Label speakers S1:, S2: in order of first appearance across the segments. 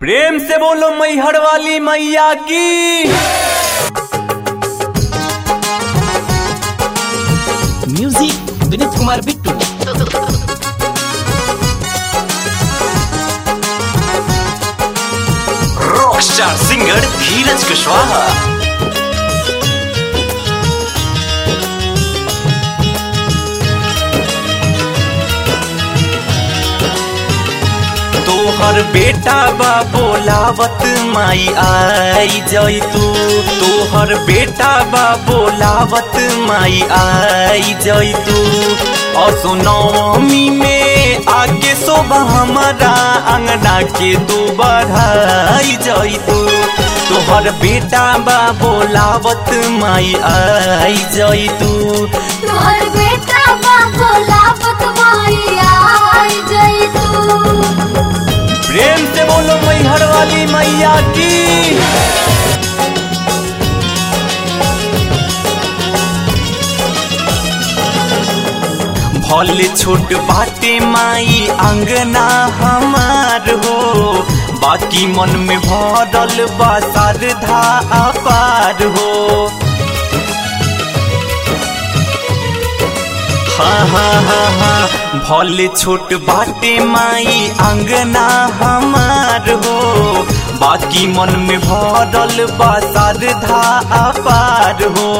S1: प्रेम से बोलो मैहर वाली मैया की
S2: music Vineet Kumar Bittu
S1: rock star singer Dheeraj Kushwaha तोहर बेटा बा बोलावत माई आई जई तू तोहर बेटा बा बोलावत माई आई जई तू असो नवमी में आके शोभा हमारा अंगना के तू बढ़ाई जई तू तोहर बेटा बा बोलावत माई आई जई तू
S3: तोहर बेटा बा बोलावत माई आई जई तू
S1: प्रेम से बोलो मैहर वाली मैया की भले छोट बाटे माई अंगना हमार हो बाकी मन में भरल बा श्रद्धा अपार हो हाँ हाँ हाँ हाँ भले छोट बाटे माई अंगना हमार हो बाकी मन में भरल बा श्रद्धा अपार हो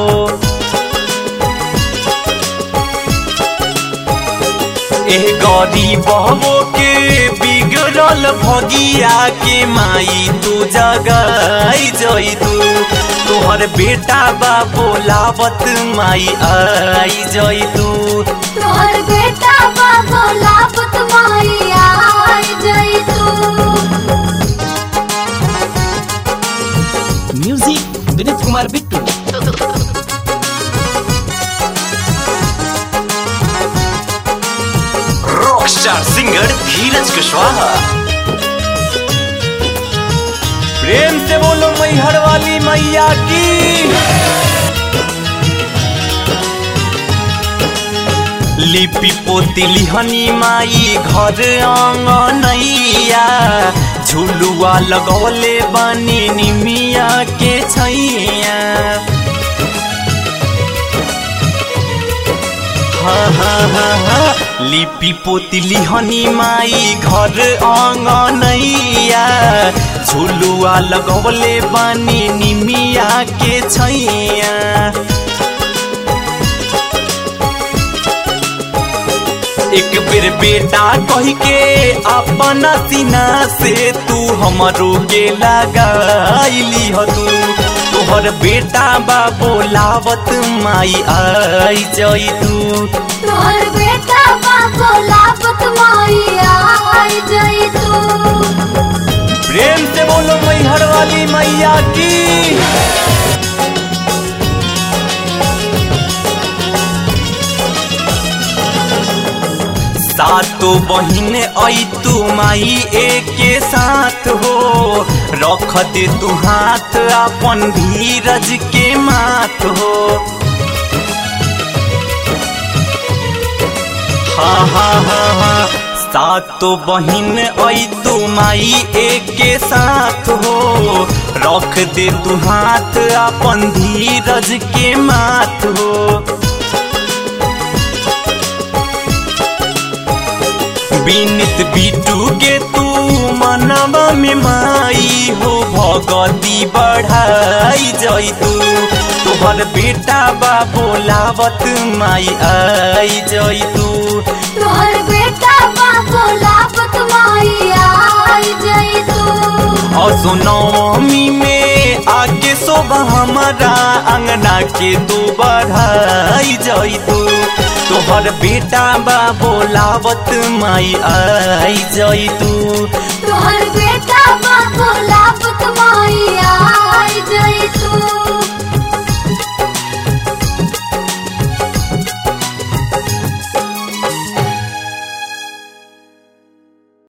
S1: एह गरीबो के बिगड़ल भगिया के माई तू जगाई जई तू तोहर बेटा बा बोलावत माई आई जई तू
S3: तोहर बेटा बा बोलावत माई आई जई तू
S2: music Vineet Kumar Bittu
S1: rock star singer Dheeraj Kushwaha प्रेम से बोलो मैहर वाली मैया की लिपि पोती लिहनी माई घर अंगनैया झुलुआ लगौले बनी निमिया के छैया हाँ हाँ हाँ हाँ लिपि पोती लिहनी माई घर अंगनैया झुलुआ लगौले बानी निमिया के छैया एक बेर बेटा कह के अपना सीना से तू हमरो के लगाईली ह तू तोहर बेटा बा बोलावत माई आई जई तू
S3: तोहर बेटा बा बोलावत माई आई जई तू
S1: प्रेम से बोलो मैहर वाली मैया की सातो बहिन आई तू माई एक के साथ हो रख दे तू हाथ अपन धीरज के माथ हो हाँ हाँ हाँ हाँ सातो बहिन आई तू माई एक के साथ हो रख दे तू हाथ अपन धीरज के माथ हो बिनित बिटू के तू मनवा में माई हो भगती बढ़ाई जई तू तोहर बेटा बा बोलावत माई आई जई तू
S3: तोहर बेटा बा बोलावत माई आई जई तू
S1: असो नवमी में आके शोभा हमारा अंगना के तू बढ़ाई जई तू तोहर बेटा बा बोलावत माई आई जई तू
S3: तोहर बेटा बा बोलावत